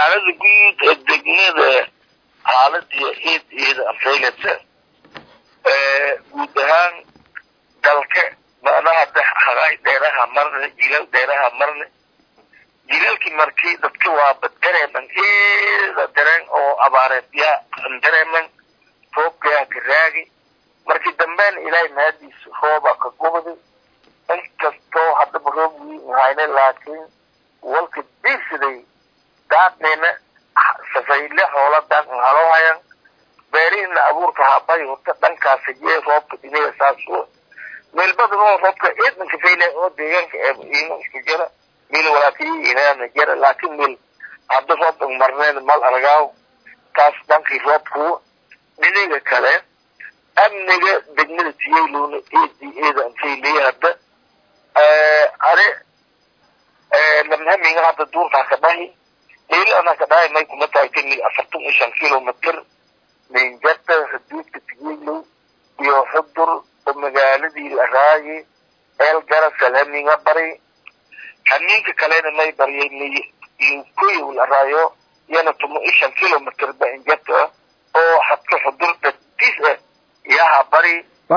xaalada guud ee degmada xaaladii ciid iyada afeylata guud ahaan dalka macnaha hagaay dheeraha marne jilal dheeraha marne jilalkii markii dadka waaba dareeman ida dareen oo abaareed yaa dareeman roobkayaa ka raagi markii dambeena ilaahay mahadiisa roobaa ka gubday inkastoo haddaba roob wiin hayne laakiin walka diirsaday daadnayna safayle hoola daaqan haloo hayan beerihiina abuurka habay horta dhankaasa jee roobka dhinaga saas meelbadan oo roobka ciidanka fayle oo deegaanka iima isku jira meel walaakiyi inaana jira laakiin meel hadda roob marneen mal argaaw taas dhankii roobku dhinaga kale amniga degmada tiyaylowna eedii eedan fayley hadda ane lamhamiga hadda duurkaa ka dhahi meel anaa ka dhahay may kuma tahay ka mil afartan iyo shan kilomitr minjata xuduudka tigeylow iyo xudur oo magaaladii la raayi eel gara salhamiga bari hamiinka kalena may baryay yukoyow la raayo iyana tuma iyo shan kilomitr ba injata oo hadka xudur dadis ah yaha bari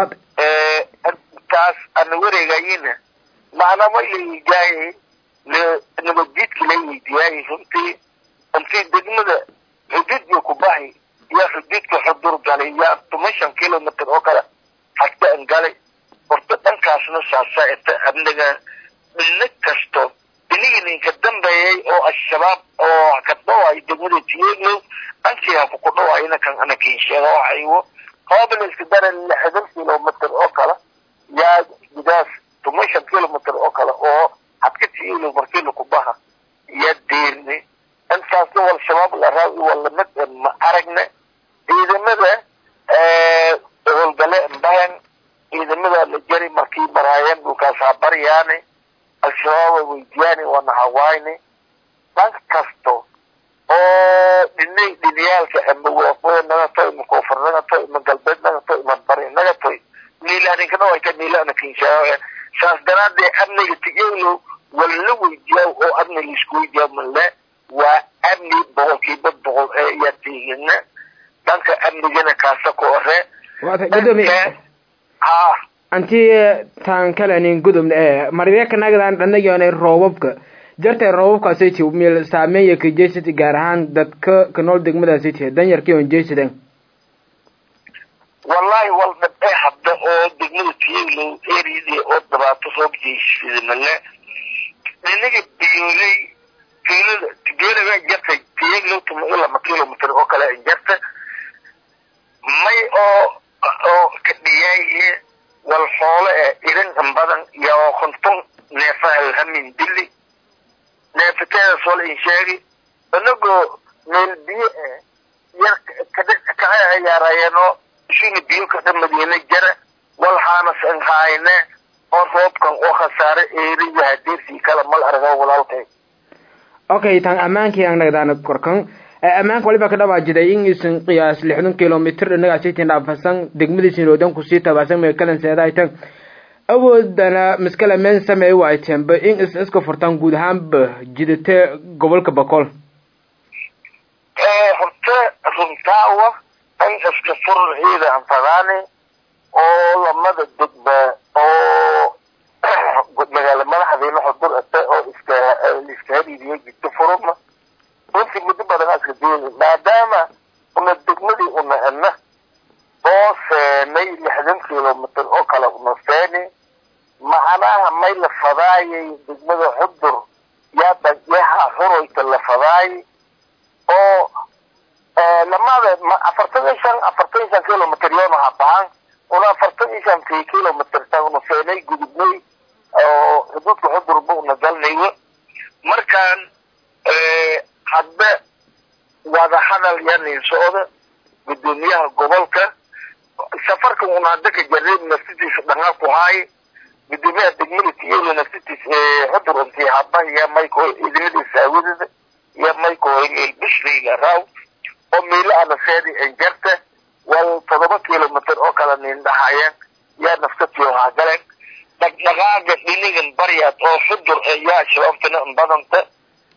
taas ana wareegayina macna may layigaayay nabadjidka la weydiyaayay runtii intii degmada xuduudka ku bahi yaa xuduudka xudur galay yaa tuma shan kilomitr oo kale hagta an galay horta dhankaasna saasa inta amniga dhina kasto dhinigininka dambeeyay oo al-shabaab oo ka dhawaay degmada tiyeglow dhankii haku ku dhawaayna kan ana kinsheega oo haywo hoobala iska dara lixdan kilomitr oo kale yaa gudaas tuma shan kilomitr oo kale oo hadka tiyeglow markii laku baha yaa deerne intaasna wal shabaab la raawi walamid ma aragna ciidamada howlgale mbahan ciidamada la jari markii maraayeen dhulkaasaa baryaane al-shabaaba weydiyaani waana hawaayne dhan kasto oo dhinay dhiniyaalka ama waaqooya naga toy ima koonfur naga toy ima galbeed naga toy ima bari naga toy miilaninkana way ka miilana kinshaa saas daraadee amniga tigeylow wala la weydiyaa oo amni laisku weydiyaa male waa amni boqolkiiba boqol ee yaa tiigina dhanka amnigana kaasa ku ore ha anti taan kalenin gudubna ee maryaka nagdan dhanagyona roobabka jartay roobabkaasiti mil saameeya ka jeysati gaar ahaan dadka ka nool degmadaasiti danyarkii on jeysadan wallahi wal dhabee hadda oo degmada tiyaglow eriyadii oo dhibaato roob jeysada male dhinaga biyooley tuulada geelaga jartay tiyaglow tuma iyo lama kilomitr oo kale jarta may oo oo ka dhiyaaye wal xoole ee irin in badan iyo konton neefa alhamin dili neefateeda sol in sheegi inagoo meel biyo eh yar kaca ciyaarayeenoo ishina biyo kada madiina jara wal haanas in haayne oo roobkan oo khasaare eeriya hadeersii kala mal argo walaalkay okay tan ammaankii aan nagdaana korkan ammaanka waliba ka dhawaajiday in isan qiyaas lixdan kilomitr inagaasitin dhaafasan degmadiisin oodan kusii tabaasan meekalan seedaytan awoodana maskala meen sameey waayteenba in is iska furtaan guud ahaanba jidate gobolka boqol horta runtaawa in iska fur ciida anfadaani oo lamada degba oo magaala madaxdiina xudur ate oo iska iska hariiriyo jidto furuma runtii muddo badan aska dooyi maadaama una degmadii una ena oo seenay lixdan kilomitr oo kale una seeni macnaha may la fadaayay degmada xudur yaa dhayaha horoyta la fadaay oo lamada afartan iyo shan afartan iyo shan kilomitr yoona habahan una afartan iyo shan ki kilomitr ta una seenay gudubnay oo xuduudka xudurba una galnayo markaan hadda wada hadal yanin socda gudoomiyaha gobolka safarka una hadda ka jareeb naftitiisa dhangaa ku haay gudoomiyaha degmada tiyelo naftitiis xudur intii haba iyo mayko idimadiisa awadada iyo mayko meel bishrayla raaw oo meelo ana seedi enjarta wal todoba kilomitr oo kala nin dhahayeen yaa naftatiyo hagaleen dhaqdhaqaaga dhinigan baryaad oo xudur yaa shabaabtana badanta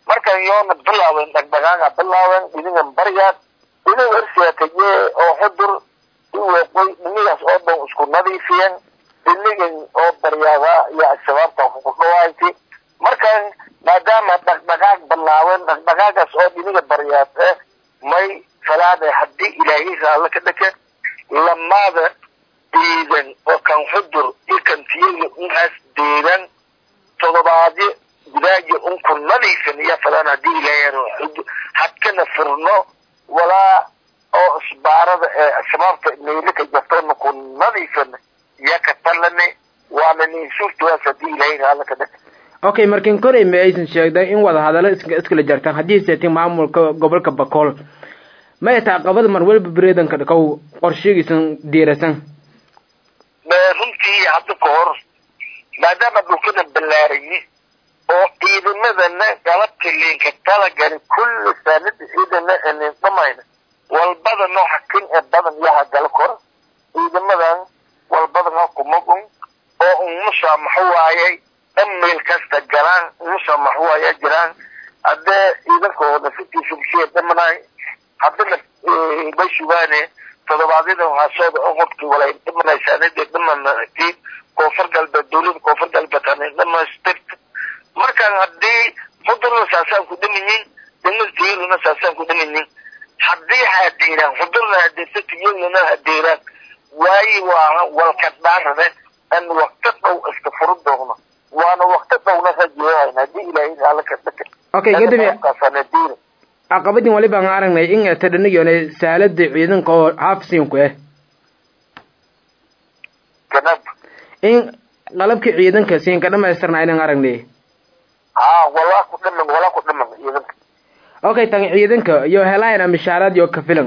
markan yoona bilaawen dhagdhagaaga bilaawen idingan baryaad idin erseekaye oo xudur iweeqoy dhinigaas oo dhan isku nadiifiyan dhinigan oo baryaada iyo al-shabaabta ku dhawaaytay markan maadaama dhaqdhaqaaq bilaawen dhaqdhaqaagaas oo dhiniga baryaad eh may falaada haddii ilaahay raalla ka dhaka lamaada ciidan oo kan xudur iyo kan tiyaga unkaas deedan todobaadyo gudaaja unku nadiifin iyo falan haddii ilaahay hadkana furno walaa oo isbaarada ee shabaabka meylaka jartoona ku nadiifin iyo ka talane waana nin suurtawaas haddii ilaahay raalla ka dhaka okay markin korey ma aysan sheegday in wadahadalo iskala jartaan haddii seetin maamulka gobolka bakool maya taaqabada mar walba bereedanka dhakaw qorshigiisan diirasan runtii hadda ka hor maadaama dhulkana ballaarayi oo ciidamadana galabta liinka talagali kulli saanada ciidana anin dhamayna walbada nooca kan ee badan yaha gala kor ciidamadan walbadan ha kumagun oo umusha maxu waayay dhan meel kasta galaan umusha maxu waaya jiraan haddee ciidankooda fitiisa bushiya dhamanay haddana bay sugaane todobaadyada haasooda oo qofkii walay dhimanaysaanadee dhimanati koonfur galbeed dawlada koonfur galbeed hanay dhamaystirta markaan haddii xudurna saasaan ku dhimayin degmada tiyeluna saasaan ku dhimayin haddii hadeeraan xudurna hadeerta tiyeluna hadeeraan waayi waa walka dhaarade an wakti dhow iska furu doogno waana wakti dhowna rajeehayn haddii ilaahay raala ka dhaka okay gadami kasanadiina caqabadin waliba aan aragnay in eta dhanigyoona saalada ciidanka oo haafsiinku ah ganab in qalabkii ciidanka siinka dhamaystirna inaan aragnay haa walaa ku dhiman walaa ku dhiman ciidanka okay tan ciidanka iyo helayna mishaaraad iyo kafilan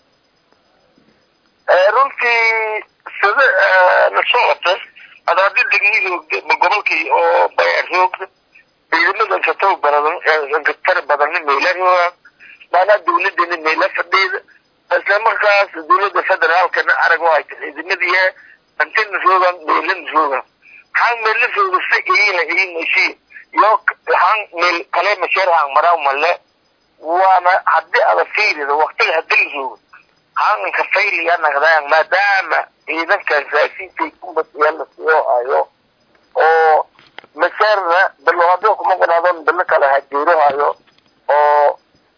runtii sida la socota ada haddii degmihii gobolkii oo bayaroogda ciidamadan ka taw baradan ka tari badan meela roogaan maanaa dawladana meela fadhiida isla markaas dawladda federaalkana arag waa hayta ciidamadiya antana roogaan meelana roogaan haan meela rooga si iina iinashi yo haan meel kale masheer haan maraa male waana haddii ada fiirida waktiga hadii la roogo haanka fayliga naqdaan maadaama ciidankan raashinkay kumbasiya la soo hayo oo mashaarna bilowado kuma qanaadon bilo kale hajeero hayo oo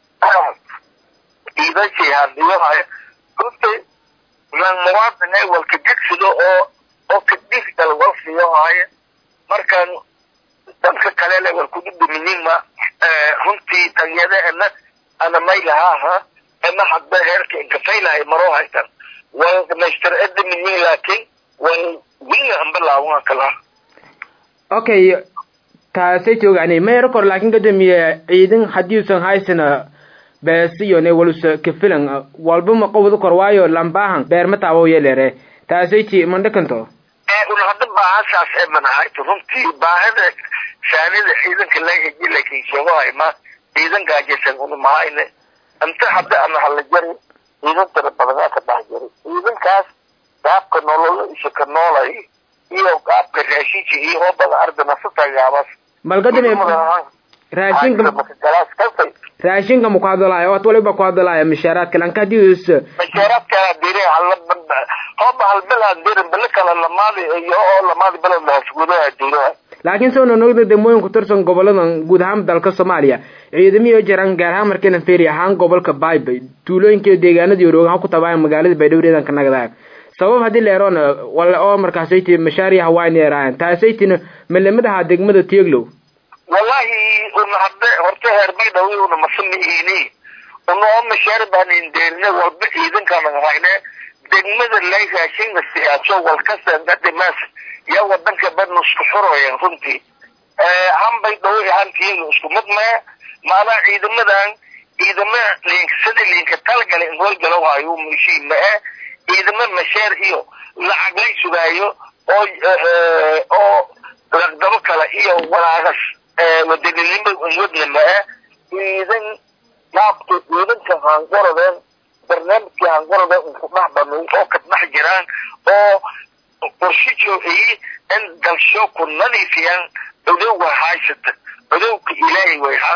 ciidanshay hadiyo hayo runtii lan muwaadin ay walka jegsido oo oo kadifgal wal siyo hayo markaan dadka kale le wal kududumiyinma runtii tanyadaana ana maylahaha ama hadda heerka inkafaylahay maroo haytan wal dhamaystir adaminin laakiin wal winga anbalaawan kala okay taasay joogaanay mayro kor laakiin gadamiye ciidan hadiiusan haysana beesiyone walusa kafilan walba ma qowda kor waayo lambaahan beerma taawo yeelere taasay ti mandhakanto una hadda baahasaas ee manahayto runtii baahada saanida ciidanka laheji laakiin sheegohay ma ciidan gaajaysan una mahayne inta hadda ana hala jari ciidan tira badanaa ka dhex jari ciidankaas qaabka nololo isha ka noolay iyo qaabka raashinka iyo hoobada ardana sutagaabas malgadami raashinka galaas kasay raashinka ma ku hadalaayo wat waliba ku hadalaayo mishaaraadka lanka hadii is mashaaraadka dire hala hooba halbilaan dirin bili kale lamaadi iyo oo lamaadi bilad lahasgudaha diiraha laakiin soo nonogda degmooyin ku tirsan goboladan guud ahaan dalka soomaaliya ciidamiyo jiraan gaar ahaan markayna feeri ahaan gobolka baybay tuulooyinka deegaanadii oroogaha ku tabaayan magaalada baydhowreedan ka nagdaayo sabab haddii leeroona wala oo markaasaytii mashaariya hawaayn yeeraayan taasaytina malamadaha degmada tieglow wallahi una hadde horta heer baydhawi una masamihiini una oo mashaari baanin deerine walba ciidankaan hayne degmada lay raashinka siyaaso walkasandadimaas yaa wadanka badna isku xurooyan runtii han baydhawi han tieglo isku mid mee maanaa ciidamadan ciidama liinka sida liinka talgala in howlgalow hayo mishii ma-e ciidamo masheer iyo lacag lay sugaayo oo oo laqdabo kale iyo walaagas wadaninimo wadna ma-e ciidan naabta ciidanka haangorodeen barnaamijkii haangorodeen inku dhex banu oo ka dhex jiraan oo qorshe joociyi in dalsho ku nadiifiyaan cudowga haysata cudowka ilaahay way haan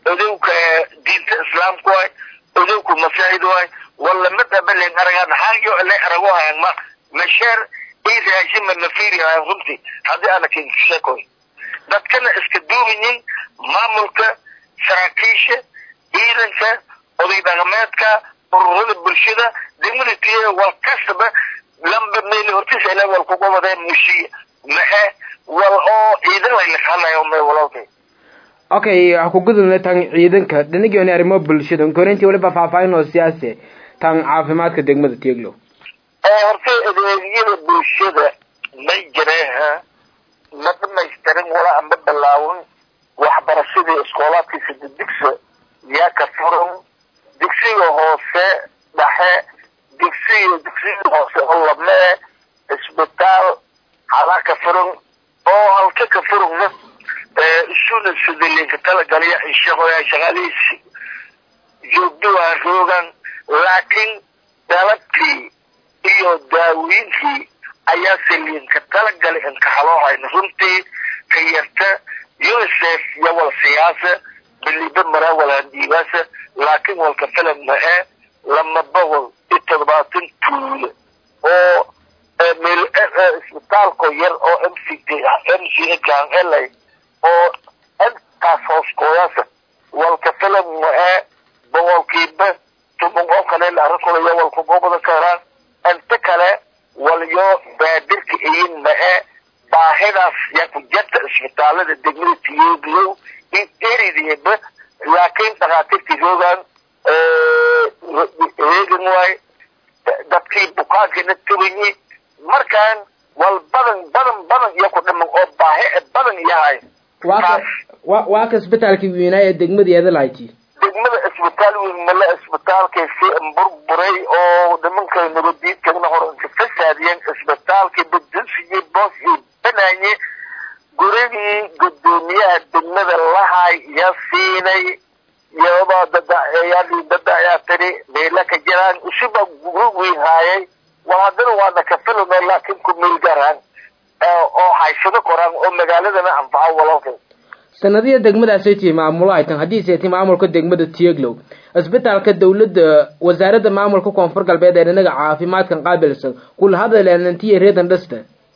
odowka diinta islaamka waay odowka masaajid waay wala mid abalen aragaan xaajo le arago hayan ma masheer iisaashima nafiri hayan runtii haddii ana kinkisheekoy dadkana iska duubayin maamulka saraakiisha ciidanka oday dhaqameedka ururada bulshada degmada tiya wal kastaba lamba meel hortiisa ilaa wal kuga wadeen mushiya maxe wal oo ciidan lay laqanayo me walaalkay okay ha ku gudubna tan ciidanka dhinagioni arrimo bulshada korintii waliba faahfaahin oo siyaasi tan caafimaadka degmada tieglow horta adeegyada bulshada may jireeha ma dhamaystirin wala ama bilaawin waxbarashadii iskoolaadkiisa digdigsa yaa ka furan digsiga hoose dhexe digsiga digsiga hoose oo lamee isbitaal halaa ka furan oo halka ka furugna isuna sidilinka talagalaya shaqooyaa shaqadiisi joogdawaa roogan laakiin dalabkii iyo daawiinkii ayaa saliinka talagalay inka haloohayna runtii ka yarta unicef iyo wal siyaasa biliba maraa walaandiibaasa laakiin walka filan ma-e lama boqol iyo toddobaatan tuule oo meel isbitaalko yar oo m c t m c kaan helay oo intaas hooskoodaasa walka filan ma-e boqolkiiba toban oo kale arrinkoodaya walka goobada ka heraan inta kale walyo baadirka iyin ma-e baahidaas yaa ku jarta isbitaalada degmada tiyooglow in eridieba laakiin dhakhaatiirtii roogan reegan waay dadkii bukaankiina tabanyi markaan wal badan badan badan iyo ku dhiman oo baahi badan yahay waa ka isbitaalkii weynaa ee degmada lahayti degmada isbitaal weyn male isbitaalkiisi burburay oo nimankay nabadiidkana hor inka fasaadiyeen isbitaalkii badunsiyi boos iyo banaaye gurigii gudoomiyaha degmada lahay iyo siinay iyadoo dadayaadii dada ayaa tiri meela ka jiraan isuba gurigii haayay waa haddana waana ka filano laakiin ku meel garaan oo haysado koraan oo magaaladana anfaco walaalkay sanadiya degmadaasay tihi maamulo ay tan haddii seeti maamulka degmada tieglow isbitaalka dawladda wasaaradda maamulka koonfur galbeed ee dhinaga caafimaadkan qaabilsan kula hadaleenantiya reedan dhasta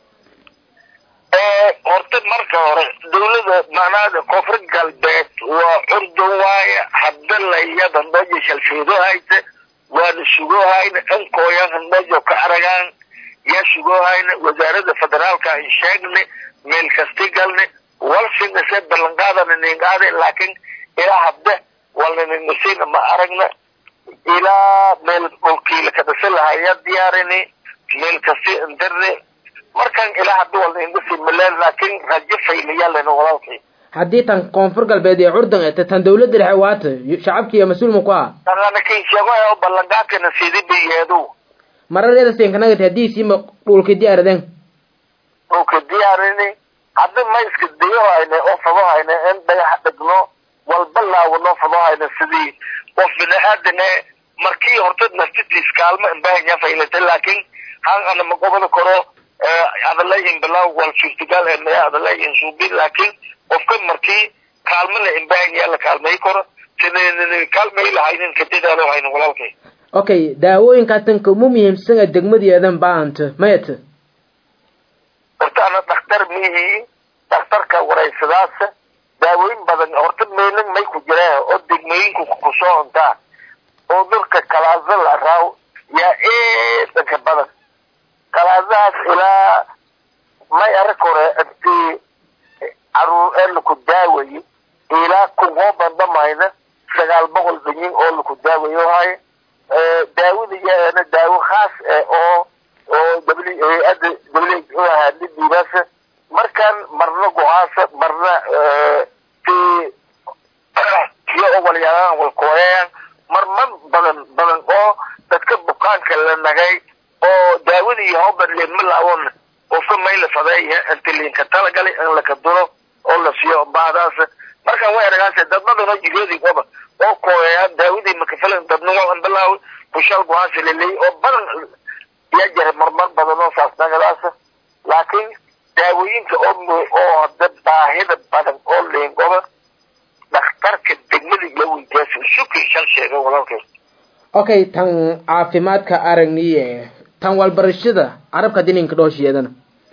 horta marka hore dawlada macnaha koonfur galbeed waa curdun waaye hadda layada meja shalfeedo hayta waana sugoohayna dhankooyan mejo ka aragaan yaa sugoohayna wasaarada federaalka ay sheegne meel kasti galne walsinase ballanqaadana ningaade laakiin ilaa hadda walnaninasina ma aragna ilaa meel dhulkiila ka dhisa lahaya diyaarini meel kasti indirne markan ilaa hadda walnaindasi maleen laakiin rajo fayliyaalena walaalkii haddii tan koonfur galbeed ee curdan eta tan dawladda dhexe waata shacabkiiyo mas-uulma ku ah tananakin sheego oo ballanqaadkana sidi bayeedu marareeda seenkanagati haddii siima dhulka diyaaradeen dhulka diyaarini hadda ma iska dayohayne oo fadohayne in dhagax dhigno walba laawano fadohayne sidii qof bini aadane markii horta naftitiis kaalmo inbahanya faylata laakiin han ana ma gobol karo adalayin bilaw wal suurtagal ee maya adalayin suubi laakiin qofka markii kaalmana inbahanya la kaalmay karo sida kaalmay lahaynin kadadaalo haynin walaalkay okay daawooyinkaa tanka umu muhiimsan ee degmadeedan baanta mayata horta ana dhakhtar mihi dhakhtarka waraysadaas daawooyin badan horta meelin may ku jiraan oo degmooyinku kusoo cuntaa oo dhulka kalaaso la raaw yaa eedanka badan kalaasahaas ilaa may arag hore intii caruur ee laku daawayo ilaa kun oo bandhamayna sagaal boqol dhanyin oo laku daawayo hay daawada yaana daawo khaas eh oo oo hay-adda w ahaa lidiibaasa markaan marna go-aasa marna ti iyo owalyaalaan walkooyayaan marmar badan badan oo dadka bukaanka la nagay oo daawadii hoban leema laawon qofka mayla fadeeya inta liinka talagalay in laka duro oo la siiyo baadaas markaan way aragaase dadmadana jiroodi oba oo kooyayaan daawadii makafilan dadnimo anbalaaw kushal go-aansa laleey oo badan yaa jira marmar badan oo saas nagadaas laakiin daawooyinka oo oo hada baahida badan oo liingoba dhakhtarka degmada sheega walaalkay okay tan caafimaadka aragniye tan walbarashada carabka dininka dhooshiyeedana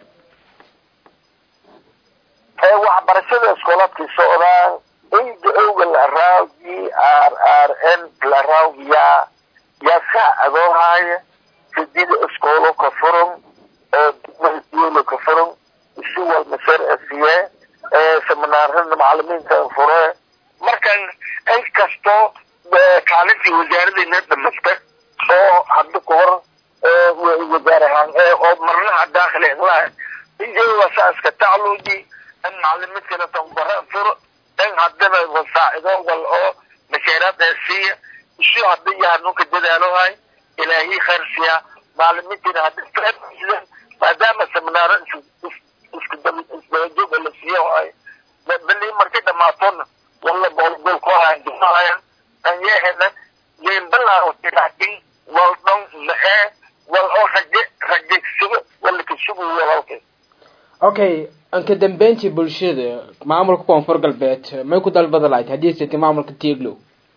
waxbarashada iskoolaadkii socdaan inda owga la araaw g r r n la araawiya yaa saa adoo haaya sidida iskoolo ka furan degmada ka furan isi walmaser siye seminaarada macalimiinta fure markan in kastoo kaalintii wasaaradayna dhamasta oo hadda ka hor wasaar ahaan oo marnaha daakil laha iyaga saaska tacluuji in macalimiintkana tababara furo in haddana wasaacido wal oo mashaaraada siiya isu hadda yaha nunka dadaalohay ilaahi khayr siiya macalimiintina hadda fahamsida maadaama seminaaro isku isdabajooga la siiyo hay bali markay dhamaatona walla boolgool ku hayan dumahayan an yeehena yeenbalaa laakin wal dhon maxee wal oo raje rajegsigo wala kasugu walaalkay okay anka dambeyntii bulshada maamulka koonfur galbeed may ku dalbada lahayd haddii siti maamulka tieglow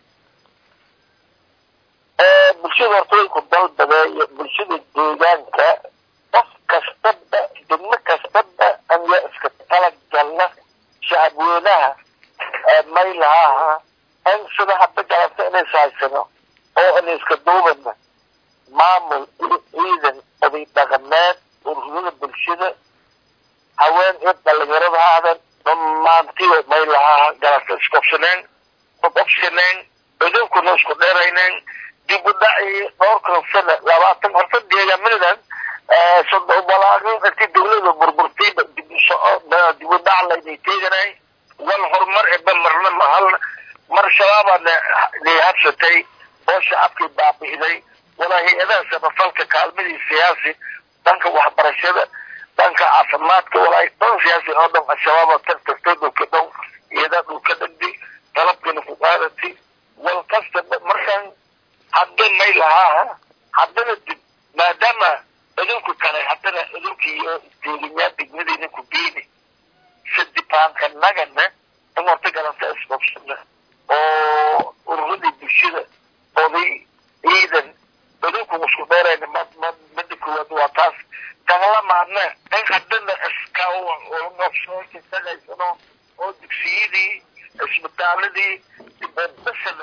bulshada horta way ku dalbadeeyo bulshada deegaanka qof kastaba degmo kastaba anya iska talagalna shacabweynaha may lahaha in sida hadda galabta inays haysano oo in iska duubana maamul iyo ciidan oday dhaqameed ururada bulshada haween iyo dhalinyarada haadan dhammaantiba may lahaa galabta isqobsaneen qobsaneen idinkuna isku dheerayneen dib u dhaci dhowrkan sana labaatan horta deegaamanadan walaaqin intii dawlada burburtayba dib u soco dib u dhac laynay teeganay wal horumar eba marna mahalna mar shabaabaa habsatay oo shacabkii baabi'day walaa hay-adaha samafalka kaalmadii siyaasi dhanka waxbarashada dhanka caafimaadka walaa dhan siyaasi oo dhan al-shabaaba tartartay dhulka dhow iyada dhulka dhagdi qalabkana ku qaadati wal kastaba markaan hadda may lahaa haddana dib maadaama idinku kale haddana idinki iyo deeganyaa degmadeyna ku geeni sadibaanka nagana in horta galanta isqobsana oo ururadii bulshada oday ciidan idinku isku dheerayna mada koowaad waa taas tanlamaadna in haddana iska noqsookisahaysano oo dugsiyadii isbitaaladii basana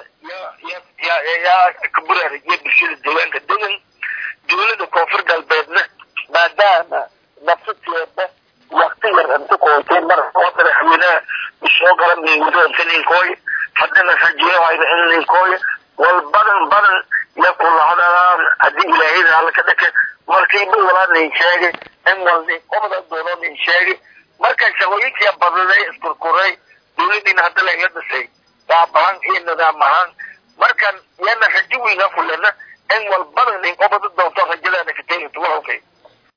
yaa kaburaarijiya bulshada deegaanka degan dowlada koonfur galbeedna maadaama nafsateeda wakti yar inta kootay mar oo madaxweynaha usoo garan ninkooy ninkooy haddana rajeyohayna in ninkooy wal badan badan ya kulahadaan haddii ilaahayda alla ka dhake markiiba walaa nin sheegay in wal nin qobda doono nin sheegay marka shaqooyinkia badaday iskurkuray dowladiina hadda layla dhisay qaab ahaan iyo nidaam ahaan markan yana rajo weyna kulena in walbada nin qobada doonto rajadaana ka teeganta walaalkay